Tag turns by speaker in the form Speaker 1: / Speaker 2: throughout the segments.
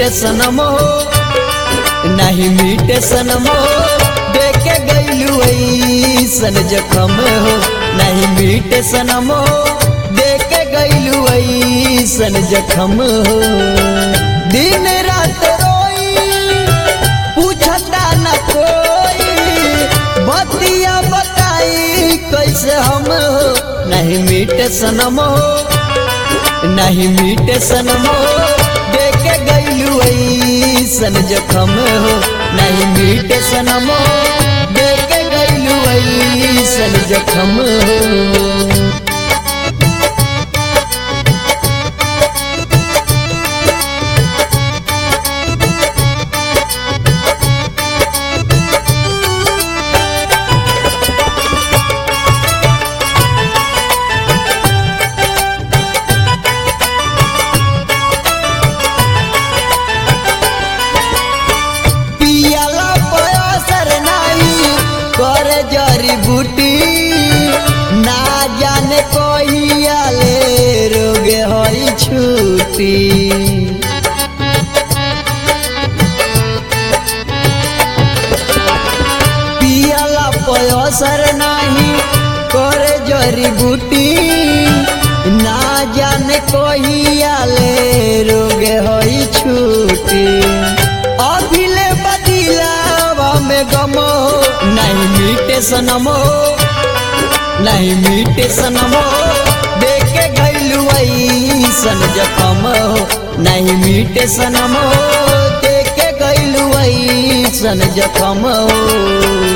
Speaker 1: मीटे सनम हो नहीं मीटे सनम हो देखे गईलू ऐसन जखम हो नहीं मीटे सनम हो देखे गईलू ऐसन जखम हो दिन रात रोई पूछता न कोई बतिया बताई कैसे हम हो नहीं मीटे सनम हो नहीं मीटे सनम हो देखे गईलू ऐसन जखम हो नहीं मीटे सनम हो देखे गईलू ऐसन जखम हो पियाला पयसर नाही करे जड़ी बूटी ना जाने कहिया ले रोगे होई छूटी पियाला पयसर नाही करे जड़ी बूटी ना जाने कहिया ले रोगे होई छूटी अभिले बदिलावा में गमो नहीं मीटे सनमो नहीं मीटे सनमो देखे गईलू ऐसन जखम हो नहीं मीटे सनमो देखे गईलू ऐसन जखम हो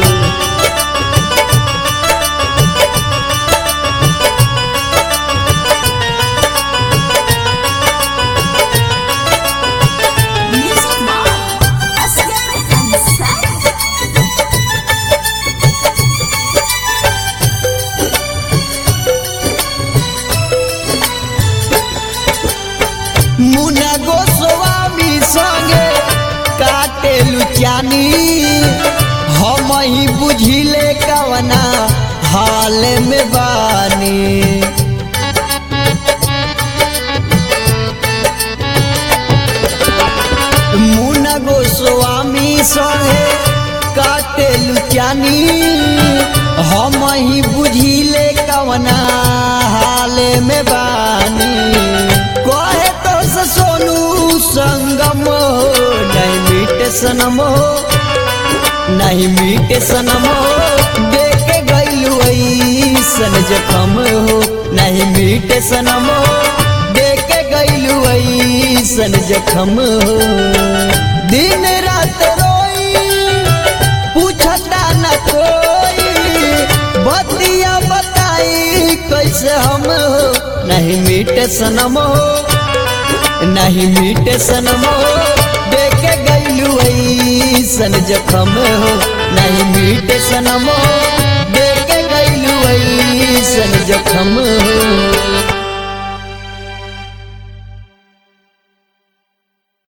Speaker 2: Music Mom. Asgar and Sad.
Speaker 1: मुना गोस्वामी संगे काटे लुचानी हम ही बुझिले कवना हाल में बानी मुना गोस्वामी संगे काटे लुचानी हम ही बुझिले कवना हाल में बानी कहे तो से सोनू संगम हो नहीं मीटे सनम हो नहीं मीटे सनम हो देखे गईलू ऐसन जखम हो नहीं मीटे सनम हो देखे गईलू ऐसन जखम हो दिन रात रोई पूछता न कोई बतिया बताई कैसे हम हो नहीं मीटे सनम हो नहीं मीटे सनम हो देखे गईलू ऐसन जखम हो नहीं मीटे सनम हो देखे गईलू ऐसन जखम हो